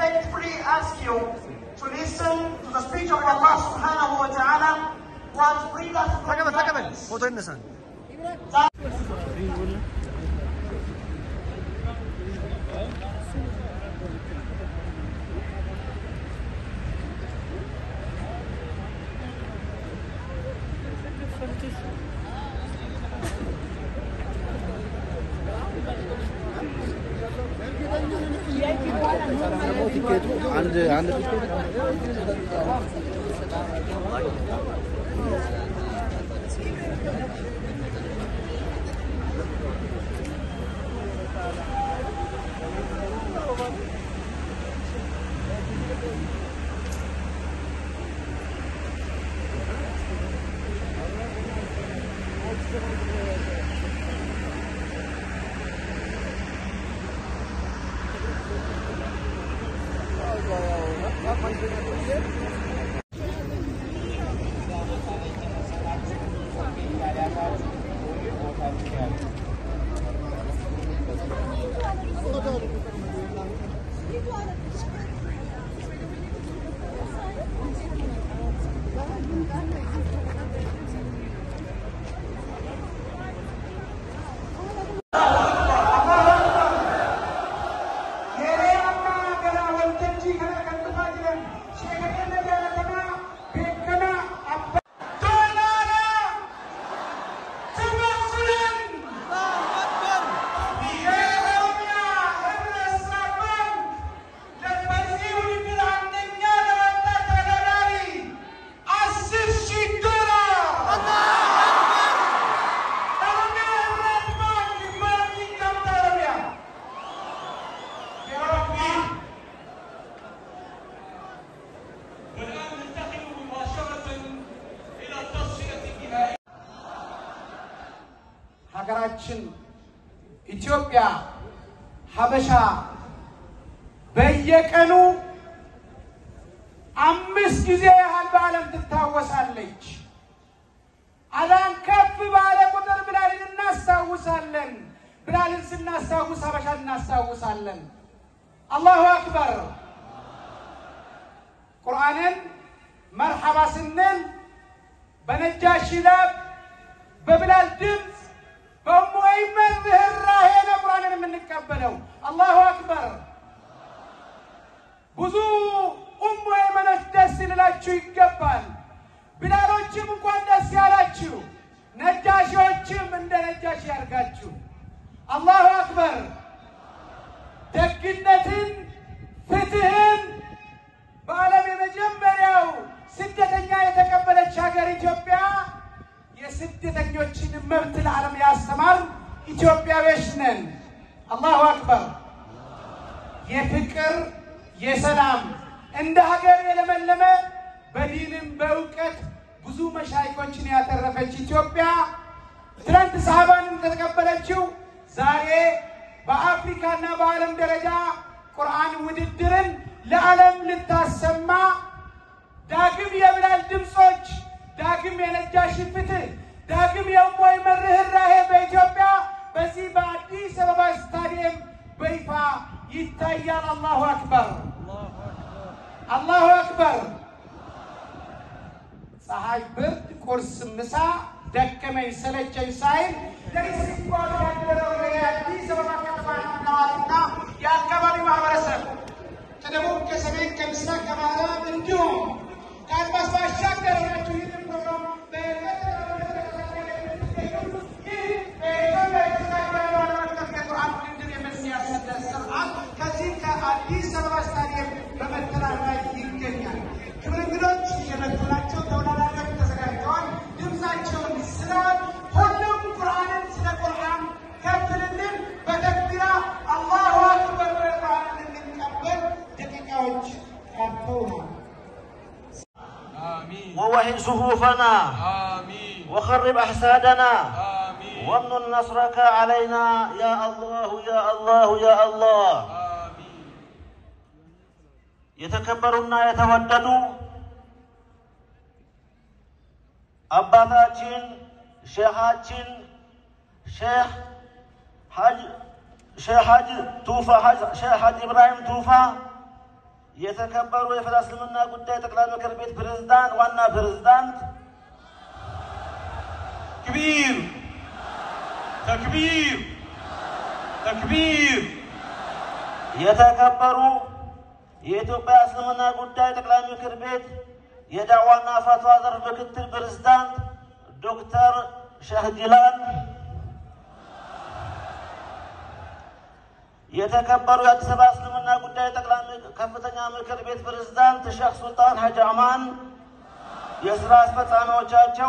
respectfully ask you to listen to the speech of Allah subhanahu wa ta'ala who has freed us from ተቀበል ተቀበል darkness. ፎቶ ይነሳል። አንድ አንድ والآن ننتقل مباشرة إلى التصفية النهائية ሀገራችን ኢትዮጵያ ሀበሻ በየቀኑ አምስት ጊዜ ያህል በዓለም ትታወሳለች። አዳን ከፍ ባለ ቁጥር ብላልን እናስታውሳለን። ብላልን ስናስታውስ ሀበሻን እናስታውሳለን። አላሁ አክበር። ቁርአንን መርሐባ ስንል በነጃሺ ላብ በብላል ድምፅ በኡሙ አይመን ርኅራኄ ነው ቁርአንን የምንቀበለው። አላሁ አክበር። ብዙ ኡሙ አይመኖች ደስ ሊላችሁ ይገባል። ብላሎችም እንኳን ደስ ያላችሁ፣ ነጃሺዎችም እንደ ነጃሺ ያርጋችሁ። አላሁ አክበር። ደግነትን፣ ፍትህን በዓለም የመጀመሪያው ስደተኛ የተቀበለች ሀገር ኢትዮጵያ የስደተኞችን መብት ለዓለም ያስተማር ኢትዮጵያዊዎች ነን። አላሁ አክበር። የፍቅር የሰላም እንደ ሀገር የለመለመ በዲንም በእውቀት ብዙ መሻይኮችን ያተረፈች ኢትዮጵያ ትናንት ሰሃባን እንደተቀበለችው ዛሬ በአፍሪካና በዓለም ደረጃ ቁርአን ውድድርን ለዓለም ልታሰማ ዳግም የብላል ድምፆች፣ ዳግም የነጃሺ ፍትህ፣ ዳግም የእሞይ ርኅራኄ በኢትዮጵያ በዚህ በአዲስ አበባ ስታዲየም በይፋ ይታያል። አላሁ አክበር፣ አላሁ አክበር። ፀሐይ፣ ብርድ፣ ቁርስ፣ ምሳ ደከመኝ ሰለቸኝ ሳይል ለሲባሉ ያደረው የአዲስ አበባ ከተማ ነዋሪና የአካባቢ ማህበረሰብ ከደቡብ ከሰሜን ከምስራቅ ከምዕራብ እንዲሁም ከአድማስ ባሻገር ሆናችሁ ይህንን ፕሮግራም ከዚህ ከአዲስ አበባ ስታዲየም በመተላለፍ ላይ ይገኛል። ክብር እንግዶች እየመጡ ናቸው። ተወዳዳሪዎች ተዘጋጅተዋል። ድምፃቸውን ስላል ሁሉም ቁርአንን ስለ ቁርአን ከፍልልን በተክቢራ አላሁ አክበር ቁርአንን እንቀበል ደቂቃዎች ቀርተውናል። آمين ووهن صفوفنا آمين وخرب أحسادنا آمين وامن نصرك علينا يا الله يا الله يا الله آمين የተከበሩና የተወደዱ አባታችን ሼኻችን ሼህ ሐጅ ሼህ ሐጅ ቱፋ ሐጅ ሼህ ሐጅ ኢብራሂም ቱፋ የተከበሩ የፌዴራል እስልምና ጉዳይ ጠቅላይ ምክር ቤት ፕሬዝዳንት ዋና ፕሬዝዳንት كبير تكبير تكبير የተከበሩ የኢትዮጵያ እስልምና ጉዳይ ጠቅላይ ምክር ቤት የዳዕዋና ፈትዋ ዘርፍ ምክትል ፕሬዝዳንት ዶክተር ሸህ ጅላን የተከበሩ የአዲስ አበባ እስልምና ጉዳይ ጠቅላይ ምክ- ከፍተኛ ምክር ቤት ፕሬዝዳንት ሼክ ሱልጣን ሀጂ አማን፣ የስራ አስፈጻሚዎቻቸው፣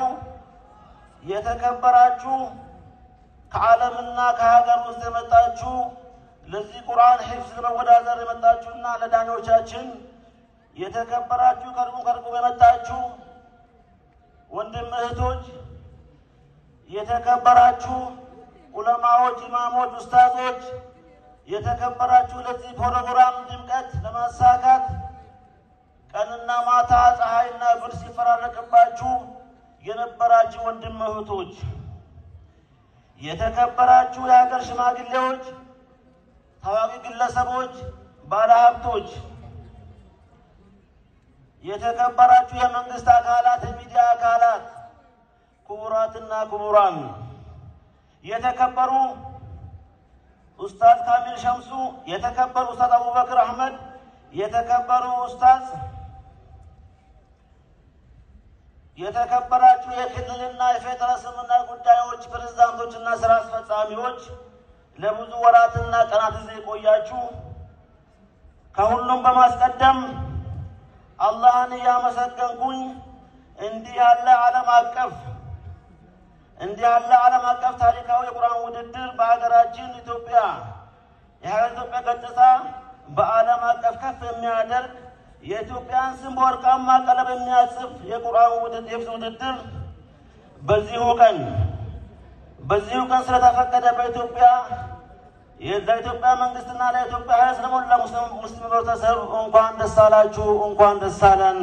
የተከበራችሁ ከዓለምና ከሀገር ውስጥ የመጣችሁ ለዚህ ቁርአን ሒፍዝ ለመወዳደር የመጣችሁና ለዳኞቻችን የተከበራችሁ ከርቁም ከርቁም የመጣችሁ ወንድም እህቶች፣ የተከበራችሁ ዑለማዎች፣ ኢማሞች፣ ኡስታዞች የተከበራችሁ ለዚህ ፕሮግራም ድምቀት ለማሳካት ቀንና ማታ ፀሐይና ብር ሲፈራረቅባችሁ የነበራችሁ ወንድም እህቶች፣ የተከበራችሁ የሀገር ሽማግሌዎች፣ ታዋቂ ግለሰቦች፣ ባለሀብቶች፣ የተከበራችሁ የመንግስት አካላት፣ የሚዲያ አካላት፣ ክቡራትና ክቡራን፣ የተከበሩ ኡስታዝ ካሚል ሸምሱ፣ የተከበሩ ኡስታዝ አቡበክር አህመድ፣ የተከበሩ ኡስታዝ የተከበራችሁ የክልልና የፌዴራል እስልምና ጉዳዮች ፕሬዝዳንቶችና ስራ አስፈጻሚዎች፣ ለብዙ ወራትና ቀናት እዚህ የቆያችሁ፣ ከሁሉም በማስቀደም አላህን እያመሰገንኩኝ እንዲህ ያለ ዓለም አቀፍ እንዲህ ያለ ዓለም አቀፍ ታሪካዊ የቁርአን ውድድር በሀገራችን ኢትዮጵያ የሀገር ኢትዮጵያ ገጽታ በዓለም አቀፍ ከፍ የሚያደርግ የኢትዮጵያን ስም በወርቃማ ቀለም የሚያጽፍ የቁርአን ውድድር የሕፍዝ ውድድር በዚሁ ቀን በዚሁ ቀን ስለተፈቀደ በኢትዮጵያ ለኢትዮጵያ መንግስትና ለኢትዮጵያ ሕዝብ ለሞላ ሙስሊም ሙስሊም ህብረተሰብ እንኳን ደስ አላችሁ፣ እንኳን ደስ አለን።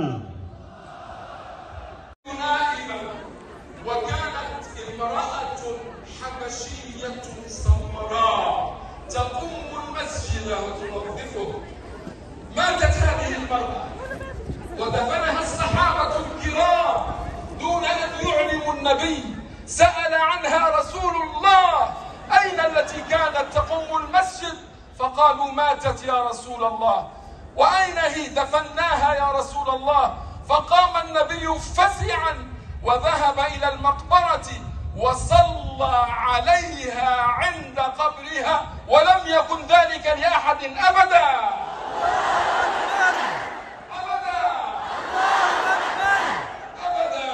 نائبة وكانت امرأة حبشية سمراء تقوم المسجد وتنظفه ماتت هذه المرأة ودفنها الصحابة الكرام دون أن يعلموا النبي سأل عنها رسول الله أين التي كانت تقوم المسجد فقالوا ماتت يا رسول الله وأين هي دفناها يا رسول الله فقام النبي فزعا وذهب إلى المقبرة وصلى عليها عند قبرها ولم يكن ذلك لأحد أبدا أبدا أبدا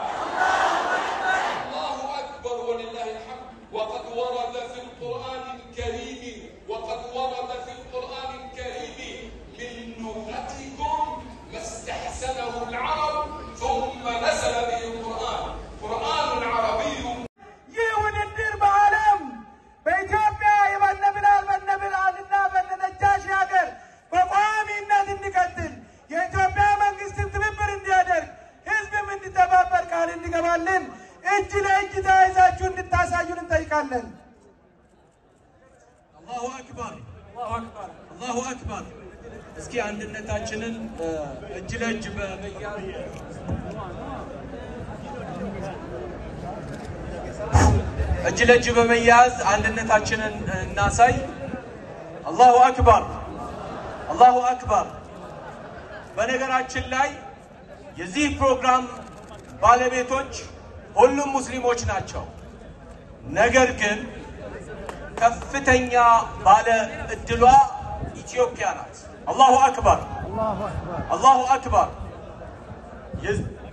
الله أكبر ولله الحمد وقد ورد في القرآن الكريم وقد ورد في القرآن الكريم من لغتكم ما استحسنه العرب ثم نزل به القرآن قرآن عربي ይህ ውድድር በዓለም በኢትዮጵያ የበነብላል በነብላልና በነነጃሽ ሀገር በቋሚነት እንዲቀጥል የኢትዮጵያ መንግስትም ትብብር እንዲያደርግ ህዝብም እንዲተባበር ቃል እንዲገባልን እጅ ለእጅ ተያይዛችሁ እንድታሳዩን እንጠይቃለን። አላሁ አክበር አላሁ አክበር። እስኪ አንድነታችንን እ፣ እጅ ለእጅ በመያዝ እጅ ለእጅ በመያዝ አንድነታችንን እናሳይ። አላሁ አክበር አላሁ አክበር። በነገራችን ላይ የዚህ ፕሮግራም ባለቤቶች ሁሉም ሙስሊሞች ናቸው። ነገር ግን ከፍተኛ ባለ እድሏ ኢትዮጵያ ናት። አላሁ አክበር አላሁ አክበር። የዝ-